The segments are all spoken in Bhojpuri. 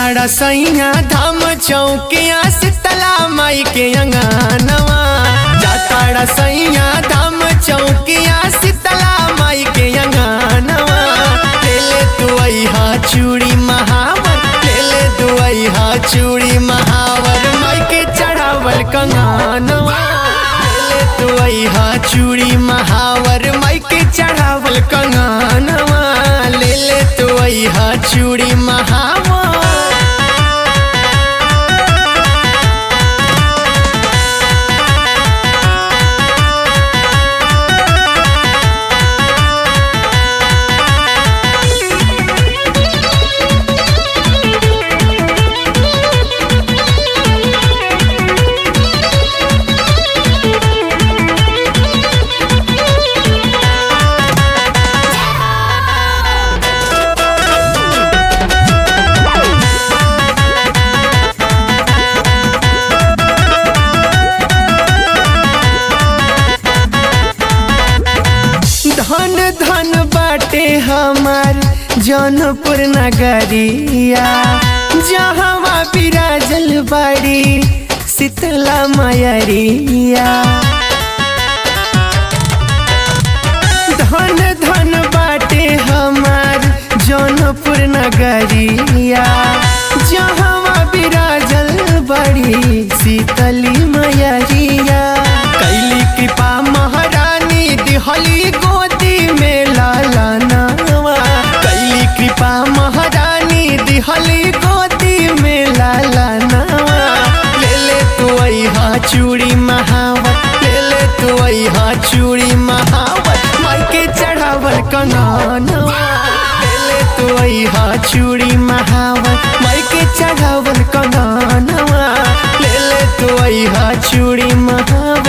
जाताड़ा सैया धाम चौकिया शीतला माई के अंगनवा जाताड़ा सैया धाम चौकिया शीतला माई के अंगनवा ले ले तू अहा चूड़ी महावर ले ले तू अहा चूड़ी महावर माई के चढ़ावल कंगनवा ले ले तू अहा चूड़ी महावर माई के चढ़ावल कंगनवा ले ले तू अहा चूड़ी महावर धन धन बाटे हमार जौनपुर नगरिया जहाँ बिराजल बाड़ी शीतला मयरिया धन धन बाटे हमार जौनपुर नगरिया जहाँ बिराजल बड़ी शीतली मयरिया कैली कृपा महारानी दिहली गोदी में लाला नवा कैली कृपा महारानी दिहली गोदी में लाला नवा ले ले तू अहा चूड़ी महावत ले ले तू अहा चूड़ी महावत माई के चढ़ावल कंगनवा ले ले तू अहा चूड़ी महावत माई के चढ़ावल कंगनवा ले ले तू अहा चूड़ी महावत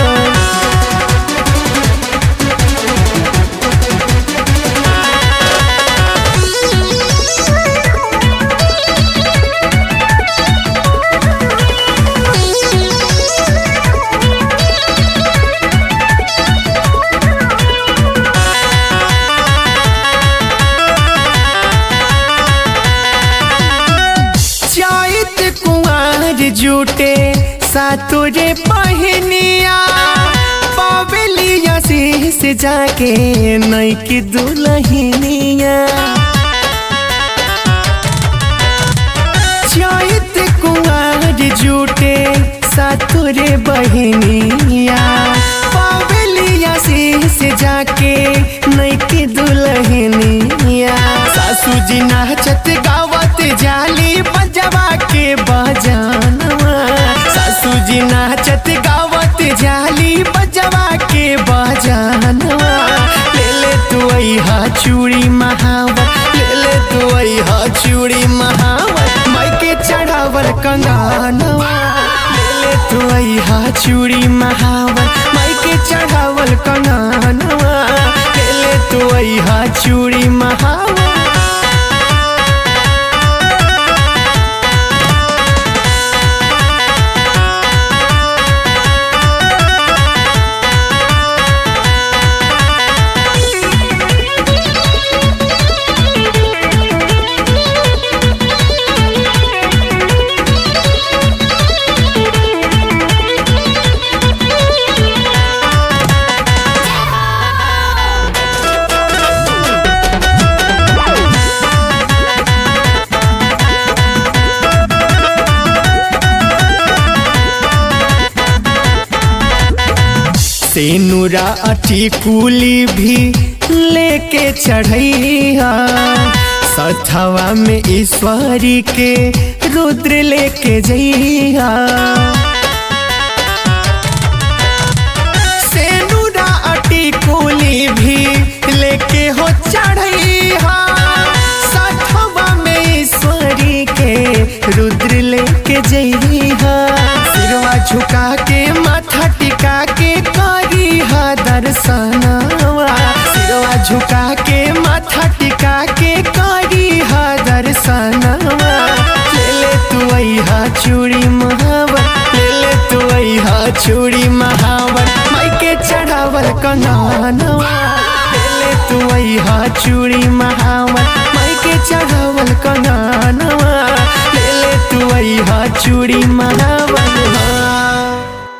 चैत कुंवर जुटे सातुरे पहनिया पवलिया शीस जाके नैकी दुलहिनिया चैत कुंवर जुटे सातुरे बहनिया पवलिया शीस जाके नैकी दुलहिनिया सासू जी नाचत गावत जाली बजवा के बजानवा सासू जी नाचत गावत जाली बजवा के बजानवा ले ले तू अहा चूड़ी महावत ले ले तू अहा चूड़ी महावत माई के चढ़ावल कंगनवा ले ले तू अहा चूड़ी महावत माई के चढ़ावल कंगनवा ले ले तू अहा चूड़ी महावत सेनुरा अठी कुली भी लेके चढ़ैया सथवा में ईश्वरी के रुद्र लेके जइया सेनुरा अटी कुली भी लेके हो चढ़ैया सथवा में ईश्वरी के रुद्र लेके जइया सिरवा झुका के माथा टिका के करी हा दर्शनवा सिरवा झुका के माथा टिका के करी हा दर्शनवा ले ले तू अहा चूड़ी महावर ले ले तू अहा चूड़ी महावर माई के चढ़ावल कंगनवा ले ले तू अहा चूड़ी महावर माई के चढ़ावल कंगनवा ले ले लवई हा चूड़ी महावन हा